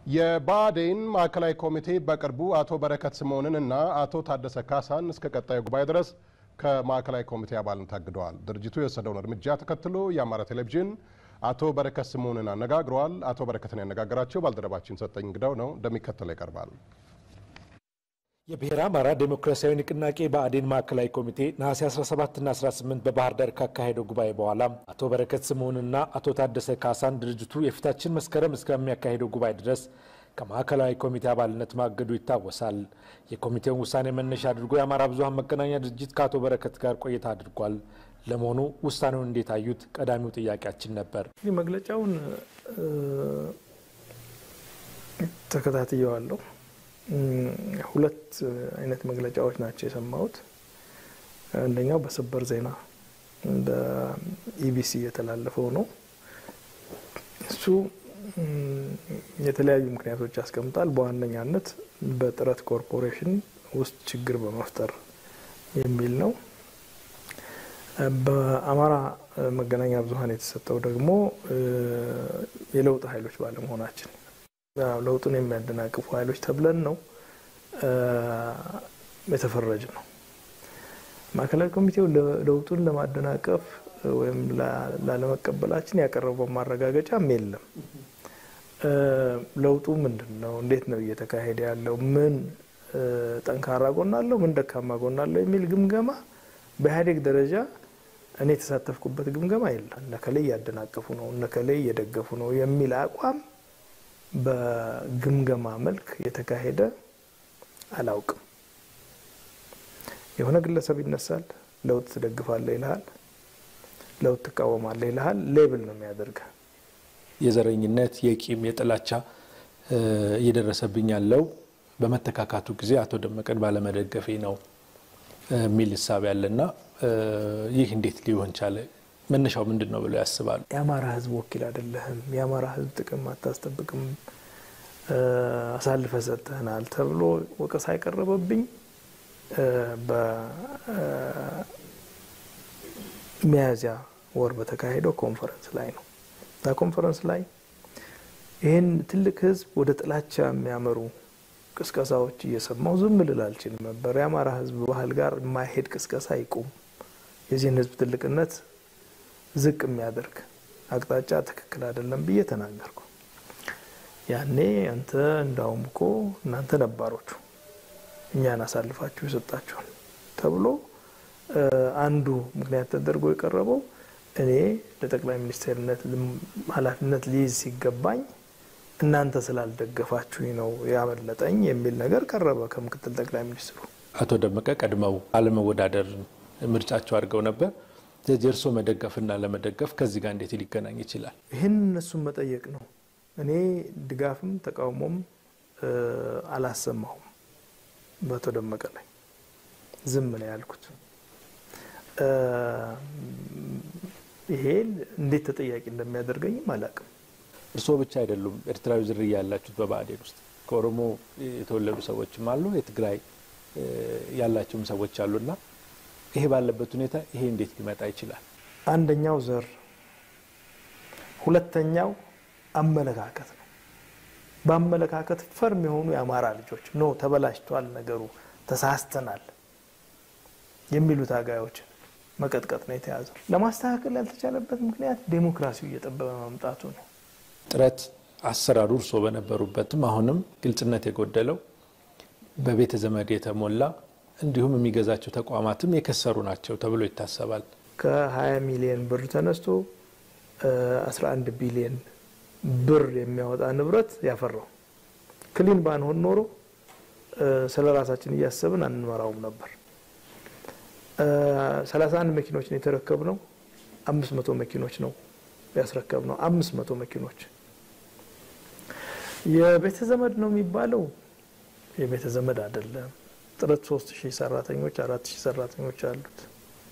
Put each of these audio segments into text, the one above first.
የብአዴን ማዕከላዊ ኮሚቴ በቅርቡ አቶ በረከት ስምኦንን እና አቶ ታደሰ ካሳን እስከ ቀጣዩ ጉባኤ ድረስ ከማዕከላዊ ኮሚቴ አባልነት ታግደዋል። ድርጅቱ የወሰደውን እርምጃ ተከትሎ የአማራ ቴሌቪዥን አቶ በረከት ስምኦንን አነጋግረዋል። አቶ በረከትን ያነጋገራቸው ባልደረባችን ሰጠኝ እንግዳው ነው፣ እንደሚከተለው ይቀርባል። የብሔረ አማራ ዴሞክራሲያዊ ንቅናቄ ብአዴን ማዕከላዊ ኮሚቴ ነሐሴ 17ና 18 በባህር ዳር ካካሄደው ጉባኤ በኋላ አቶ በረከት ስምኦንና አቶ ታደሰ ካሳን ድርጅቱ የፊታችን መስከረም እስከሚያካሄደው ጉባኤ ድረስ ከማዕከላዊ ኮሚቴ አባልነት ማገዱ ይታወሳል። የኮሚቴውን ውሳኔ መነሻ አድርጎ የአማራ ብዙኃን መገናኛ ድርጅት ከአቶ በረከት ጋር ቆይታ አድርጓል። ለመሆኑ ውሳኔውን እንዴት አዩት? ቀዳሚው ጥያቄያችን ነበር። እንግዲህ መግለጫውን ተከታትየዋለሁ። ሁለት አይነት መግለጫዎች ናቸው የሰማሁት። አንደኛው በሰበር ዜና በኢቢሲ የተላለፈው ነው። እሱ የተለያዩ ምክንያቶች ያስቀምጣል። በዋነኛነት በጥረት ኮርፖሬሽን ውስጥ ችግር በመፍጠር የሚል ነው። በአማራ መገናኛ ብዙኃን የተሰጠው ደግሞ የለውጥ ኃይሎች ባለመሆናችን ለውጡን የሚያደናቅፉ ኃይሎች ተብለን ነው የተፈረጅ ነው። ማዕከላዊ ኮሚቴው ለውጡን ለማደናቀፍ ወይም ላለመቀበላችን ያቀረበው ማረጋገጫም የለም። ለውጡ ምንድን ነው? እንዴት ነው እየተካሄደ ያለው? ምን ጠንካራ ጎን አለው? ምን ደካማ ጎን አለው? የሚል ግምገማ በኢህአዴግ ደረጃ እኔ የተሳተፍኩበት ግምገማ የለም። እነከላይ እያደናቀፉ ነው፣ እነከላይ እየደገፉ ነው የሚል አቋም በግምገማ መልክ የተካሄደ አላውቅም። የሆነ ግለሰብ ይነሳል፣ ለውጥ ትደግፋለህ ይልሃል፣ ለውጥ ትቃወማለህ ይልሃል። ሌብል ነው የሚያደርገ የዘረኝነት የቂም የጥላቻ እየደረሰብኝ ያለው በመተካካቱ ጊዜ አቶ ደመቀን ባለመደገፌ ነው የሚል ሂሳብ ያለና ይህ እንዴት ሊሆን ቻለ? መነሻው ምንድን ነው ብለው ያስባሉ? የአማራ ሕዝብ ወኪል አይደለህም፣ የአማራ ሕዝብ ጥቅም አታስጠብቅም፣ አሳልፈ ሰጥተህናል ተብሎ ወቀሳ የቀረበብኝ በሚያዝያ ወር በተካሄደው ኮንፈረንስ ላይ ነው። እዛ ኮንፈረንስ ላይ ይህን ትልቅ ሕዝብ ወደ ጥላቻ የሚያመሩ ቅስቀሳዎች እየሰማው ዝም ልል አልችልም ነበር። የአማራ ሕዝብ ባህል ጋር የማይሄድ ቅስቀሳ ይቁም፣ የዚህን ሕዝብ ትልቅነት ዝቅ የሚያደርግ አቅጣጫ ትክክል አይደለም ብዬ ተናገርኩ። ያኔ አንተ እንዳውም እኮ እናንተ ነባሮቹ እኛን አሳልፋችሁ የሰጣችሁን ተብሎ አንዱ ምክንያት ተደርጎ የቀረበው እኔ ለጠቅላይ ሚኒስትርነት ኃላፊነት ሊይዝ ሲገባኝ እናንተ ስላልደገፋችሁኝ ነው ያመለጠኝ የሚል ነገር ቀረበ ከምክትል ጠቅላይ ሚኒስትሩ። አቶ ደመቀ ቀድመው አለመወዳደር ምርጫቸው አድርገው ነበር። ስለዚህ እርስዎ መደገፍና ለመደገፍ ከዚህ ጋር እንዴት ሊገናኝ ይችላል? ይህን እነሱን መጠየቅ ነው። እኔ ድጋፍም ተቃውሞም አላሰማሁም። በአቶ ደመቀ ላይ ዝም ነው ያልኩት። ይሄ እንዴት ተጠያቂ እንደሚያደርገኝም አላውቅም። እርስዎ ብቻ አይደሉም ኤርትራዊ ዝርያ ያላችሁት በብአዴን ውስጥ ከኦሮሞ የተወለዱ ሰዎችም አሉ፣ የትግራይ ያላቸውም ሰዎች አሉና ይሄ ባለበት ሁኔታ ይሄ እንዴት ሊመጣ ይችላል? አንደኛው ዘር፣ ሁለተኛው አመለካከት ነው። በአመለካከት ፈርም የሆኑ የአማራ ልጆች ኖ ተበላሽቷል፣ ነገሩ ተሳስተናል የሚሉ ታጋዮችን መቀጥቀጥ ነው የተያዘው። ለማስተካከል ያልተቻለበት ምክንያት ዴሞክራሲው እየጠበበ መምጣቱ ነው። ጥረት አሰራሩ እርስዎ በነበሩበትም አሁንም ግልጽነት የጎደለው በቤተ ዘመድ የተሞላ እንዲሁም የሚገዛቸው ተቋማትም የከሰሩ ናቸው ተብሎ ይታሰባል። ከ20 ሚሊዮን ብር ተነስቶ 11 ቢሊዮን ብር የሚያወጣ ንብረት ያፈራው ክሊን ባንሆን ኖሮ ስለ ራሳችን እያሰብን አንመራውም ነበር። 31 መኪኖች ነው የተረከብነው። 500 መኪኖች ነው ያስረከብነው። 500 መኪኖች የቤተ ዘመድ ነው የሚባለው የቤተ ዘመድ አይደለም። ጥረት 3000 ሰራተኞች 4000 ሰራተኞች አሉት።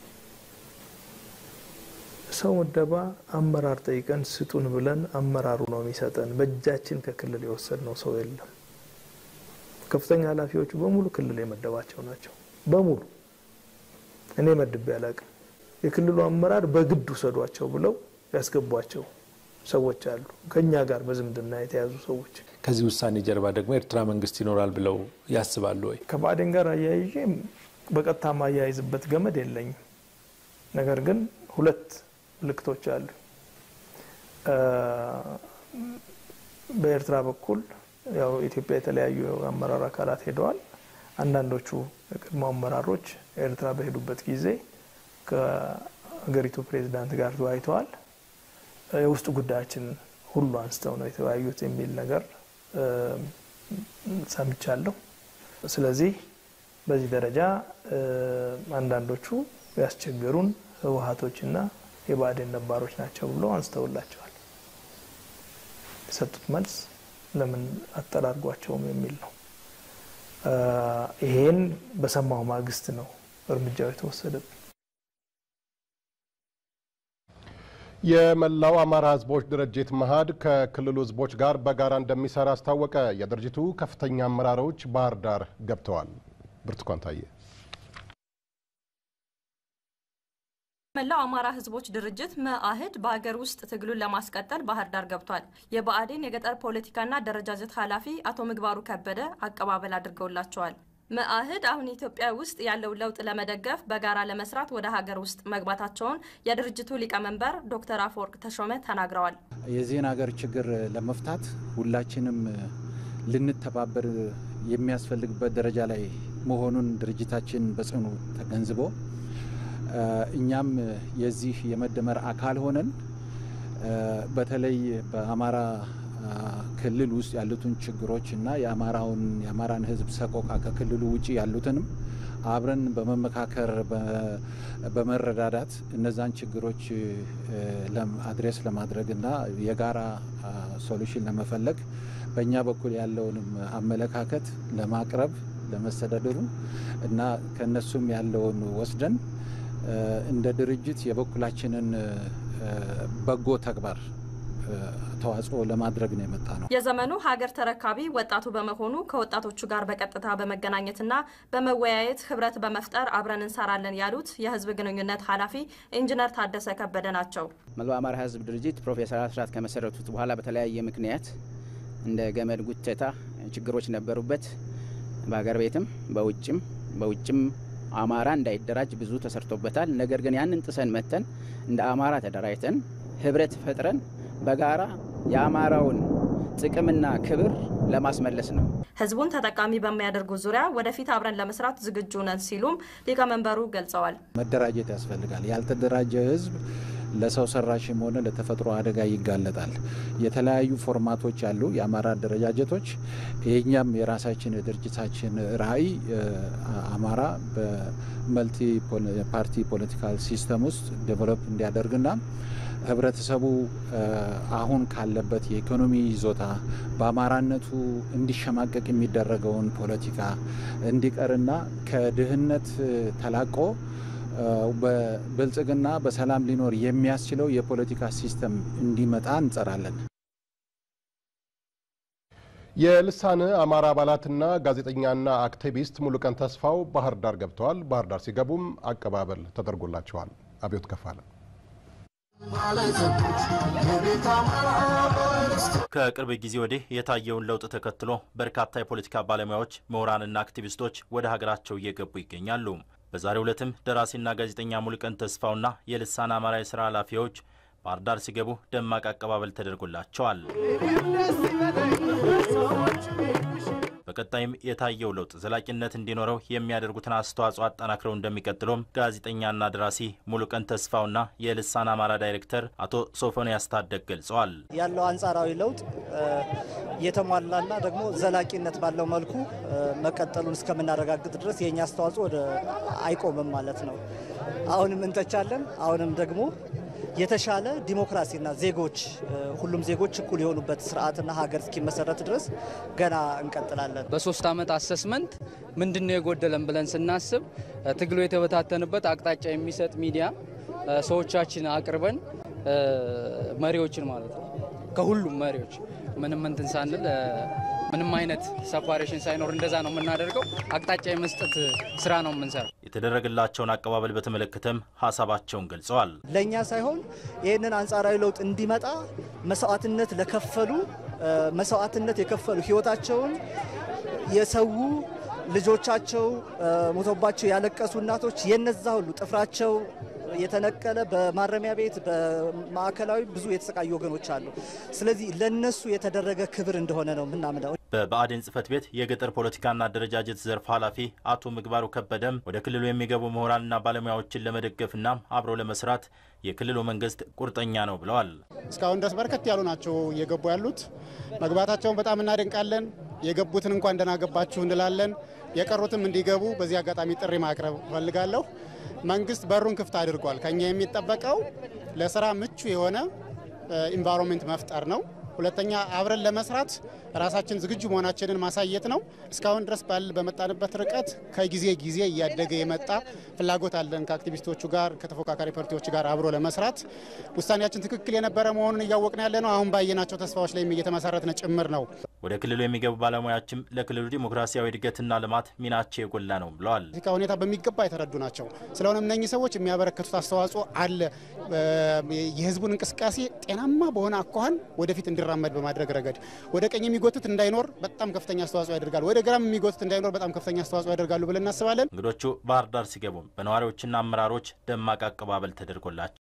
ሰው ምደባ አመራር ጠይቀን ስጡን ብለን አመራሩ ነው የሚሰጠን። በእጃችን ከክልል የወሰድነው ሰው የለም። ከፍተኛ ኃላፊዎቹ በሙሉ ክልል የመደባቸው ናቸው። በሙሉ እኔ መድቤ አላቅም። የክልሉ አመራር በግድ ውሰዷቸው ብለው ያስገቧቸው ሰዎች አሉ፣ ከኛ ጋር በዝምድና የተያዙ ሰዎች። ከዚህ ውሳኔ ጀርባ ደግሞ ኤርትራ መንግስት ይኖራል ብለው ያስባሉ ወይ? ከባዕዴን ጋር አያይዤ በቀጥታ ማያይዝበት ገመድ የለኝም። ነገር ግን ሁለት ምልክቶች አሉ። በኤርትራ በኩል ያው ኢትዮጵያ የተለያዩ አመራር አካላት ሄደዋል። አንዳንዶቹ የቀድሞ አመራሮች ኤርትራ በሄዱበት ጊዜ ከሀገሪቱ ፕሬዚዳንት ጋር ተወያይተዋል። የውስጥ ጉዳያችን ሁሉ አንስተው ነው የተወያዩት የሚል ነገር ሰምቻለሁ። ስለዚህ በዚህ ደረጃ አንዳንዶቹ ያስቸገሩን ህወሀቶችና የብአዴን ነባሮች ናቸው ብሎ አንስተውላቸዋል። የሰጡት መልስ ለምን አጠራርጓቸውም የሚል ነው። ይሄን በሰማው ማግስት ነው እርምጃው የተወሰደብን። የመላው አማራ ህዝቦች ድርጅት መኢአድ ከክልሉ ህዝቦች ጋር በጋራ እንደሚሰራ አስታወቀ። የድርጅቱ ከፍተኛ አመራሮች ባህር ዳር ገብተዋል። ብርቱካን ታየ መላው አማራ ህዝቦች ድርጅት መኢአድ በሀገር ውስጥ ትግሉን ለማስቀጠል ባህር ዳር ገብቷል። የብአዴን የገጠር ፖለቲካና አደረጃጀት ኃላፊ አቶ ምግባሩ ከበደ አቀባበል አድርገውላቸዋል። መኢአድ አሁን ኢትዮጵያ ውስጥ ያለውን ለውጥ ለመደገፍ በጋራ ለመስራት ወደ ሀገር ውስጥ መግባታቸውን የድርጅቱ ሊቀመንበር ዶክተር አፈወርቅ ተሾመ ተናግረዋል። የዚህን ሀገር ችግር ለመፍታት ሁላችንም ልንተባበር የሚያስፈልግበት ደረጃ ላይ መሆኑን ድርጅታችን በጽኑ ተገንዝቦ እኛም የዚህ የመደመር አካል ሆነን በተለይ በአማራ ክልል ውስጥ ያሉትን ችግሮች እና የአማራውን የአማራን ሕዝብ ሰቆቃ ከክልሉ ውጭ ያሉትንም አብረን በመመካከር በመረዳዳት እነዛን ችግሮች አድሬስ ለማድረግ እና የጋራ ሶሉሽን ለመፈለግ በእኛ በኩል ያለውንም አመለካከት ለማቅረብ ለመስተዳድሩ እና ከነሱም ያለውን ወስደን እንደ ድርጅት የበኩላችንን በጎ ተግባር ተዋጽኦ ለማድረግ ነው የመጣ ነው። የዘመኑ ሀገር ተረካቢ ወጣቱ በመሆኑ ከወጣቶቹ ጋር በቀጥታ በመገናኘትና በመወያየት ህብረት በመፍጠር አብረን እንሰራለን ያሉት የህዝብ ግንኙነት ኃላፊ ኢንጂነር ታደሰ ከበደ ናቸው። መላው አማራ ህዝብ ድርጅት ፕሮፌሰር አስራት ከመሰረቱት በኋላ በተለያየ ምክንያት እንደ ገመድ ጉተታ ችግሮች ነበሩበት። በሀገር ቤትም በውጭም በውጭም አማራ እንዳይደራጅ ብዙ ተሰርቶበታል። ነገር ግን ያንን ጥሰን መተን እንደ አማራ ተደራጅተን ህብረት ፈጥረን በጋራ የአማራውን ጥቅምና ክብር ለማስመለስ ነው። ህዝቡን ተጠቃሚ በሚያደርጉ ዙሪያ ወደፊት አብረን ለመስራት ዝግጁ ነን ሲሉም ሊቀመንበሩ ገልጸዋል። መደራጀት ያስፈልጋል። ያልተደራጀ ህዝብ ለሰው ሰራሽም ሆነ ለተፈጥሮ አደጋ ይጋለጣል። የተለያዩ ፎርማቶች አሉ፣ የአማራ አደረጃጀቶች። የኛም የራሳችን የድርጅታችን ራዕይ አማራ በመልቲ ፓርቲ ፖለቲካል ሲስተም ውስጥ ዴቨሎፕ እንዲያደርግና ህብረተሰቡ አሁን ካለበት የኢኮኖሚ ይዞታ በአማራነቱ እንዲሸማቀቅ የሚደረገውን ፖለቲካ እንዲቀርና ከድህነት ተላቆ በብልጽግና በሰላም ሊኖር የሚያስችለው የፖለቲካ ሲስተም እንዲመጣ እንጸራለን። የልሳነ አማራ አባላትና ጋዜጠኛና አክቲቪስት ሙሉቀን ተስፋው ባህር ዳር ገብተዋል። ባህር ዳር ሲገቡም አቀባበል ተደርጎላቸዋል። አብዮት ከፋለ ከቅርብ ጊዜ ወዲህ የታየውን ለውጥ ተከትሎ በርካታ የፖለቲካ ባለሙያዎች ምሁራንና አክቲቪስቶች ወደ ሀገራቸው እየገቡ ይገኛሉ። በዛሬው ዕለትም ደራሲና ጋዜጠኛ ሙሉቀን ተስፋውና የልሳን አማራ የስራ ኃላፊዎች ባህር ዳር ሲገቡ ደማቅ አቀባበል ተደርጎላቸዋል። በቀጣይም የታየው ለውጥ ዘላቂነት እንዲኖረው የሚያደርጉትን አስተዋጽኦ አጠናክረው እንደሚቀጥሉም ጋዜጠኛና ደራሲ ሙሉቀን ተስፋውና የልሳን አማራ ዳይሬክተር አቶ ሶፎንያስ ታደግ ገልጸዋል። ያለው አንጻራዊ ለውጥ የተሟላና ደግሞ ዘላቂነት ባለው መልኩ መቀጠሉን እስከምናረጋግጥ ድረስ የእኛ አስተዋጽኦ ወደ አይቆምም ማለት ነው። አሁንም እንተቻለን። አሁንም ደግሞ የተሻለ ዲሞክራሲና ዜጎች ሁሉም ዜጎች እኩል የሆኑበት ስርዓትና ሀገር እስኪመሰረት ድረስ ገና እንቀጥላለን። በሶስት ዓመት አሰስመንት ምንድን ነው የጎደለን ብለን ስናስብ ትግሉ የተበታተንበት አቅጣጫ የሚሰጥ ሚዲያ ሰዎቻችን አቅርበን መሪዎችን ማለት ነው ከሁሉም መሪዎች ምንም እንትን ሳንል ምንም አይነት ሰፓሬሽን ሳይኖር እንደዛ ነው የምናደርገው። አቅጣጫ የመስጠት ስራ ነው የምንሰራው። የተደረገላቸውን አቀባበል በተመለከተም ሀሳባቸውን ገልጸዋል። ለእኛ ሳይሆን ይህንን አንጻራዊ ለውጥ እንዲመጣ መስዋዕትነት ለከፈሉ መስዋዕትነት የከፈሉ ህይወታቸውን የሰው ልጆቻቸው ሞቶባቸው ያለቀሱ እናቶች የነዛ ሁሉ ጥፍራቸው የተነቀለ በማረሚያ ቤት በማዕከላዊ ብዙ የተሰቃዩ ወገኖች አሉ። ስለዚህ ለነሱ የተደረገ ክብር እንደሆነ ነው የምናምነው። በብአዴን ጽህፈት ቤት የገጠር ፖለቲካና አደረጃጀት ዘርፍ ኃላፊ አቶ ምግባሩ ከበደም ወደ ክልሉ የሚገቡ ምሁራንና ባለሙያዎችን ለመደገፍና አብሮ ለመስራት የክልሉ መንግስት ቁርጠኛ ነው ብለዋል። እስካሁን ድረስ በርከት ያሉ ናቸው እየገቡ ያሉት። መግባታቸውን በጣም እናደንቃለን። የገቡትን እንኳን ደህና ገባችሁ እንላለን። የቀሩትም እንዲገቡ በዚህ አጋጣሚ ጥሪ ማቅረብ እፈልጋለሁ። መንግስት በሩን ክፍት አድርጓል። ከኛ የሚጠበቀው ለስራ ምቹ የሆነ ኢንቫይሮንሜንት መፍጠር ነው። ሁለተኛ አብረን ለመስራት ራሳችን ዝግጁ መሆናችንን ማሳየት ነው። እስካሁን ድረስ ባል በመጣንበት ርቀት ከጊዜ ጊዜ እያደገ የመጣ ፍላጎት አለን ከአክቲቪስቶቹ ጋር ከተፎካካሪ ፓርቲዎች ጋር አብሮ ለመስራት ውሳኔያችን ትክክል የነበረ መሆኑን እያወቅን ያለ ነው። አሁን ባየናቸው ተስፋዎች ላይም እየተመሰረትን ጭምር ነው። ወደ ክልሉ የሚገቡ ባለሙያዎችም ለክልሉ ዲሞክራሲያዊ እድገትና ልማት ሚናቸው የጎላ ነው ብለዋል። ፖለቲካ ሁኔታ በሚገባ የተረዱ ናቸው። ስለሆነም እነኚህ ሰዎች የሚያበረከቱት አስተዋጽኦ አለ። የህዝቡን እንቅስቃሴ ጤናማ በሆነ አኳኋን ወደፊት እንዲራመድ በማድረግ ረገድ ወደ ቀኝ የሚጎትት እንዳይኖር በጣም ከፍተኛ አስተዋጽኦ ያደርጋሉ። ወደ ግራም የሚጎትት እንዳይኖር በጣም ከፍተኛ አስተዋጽኦ ያደርጋሉ ብለን እናስባለን። እንግዶቹ ባህር ዳር ሲገቡም በነዋሪዎችና አመራሮች ደማቅ አቀባበል ተደርጎላቸው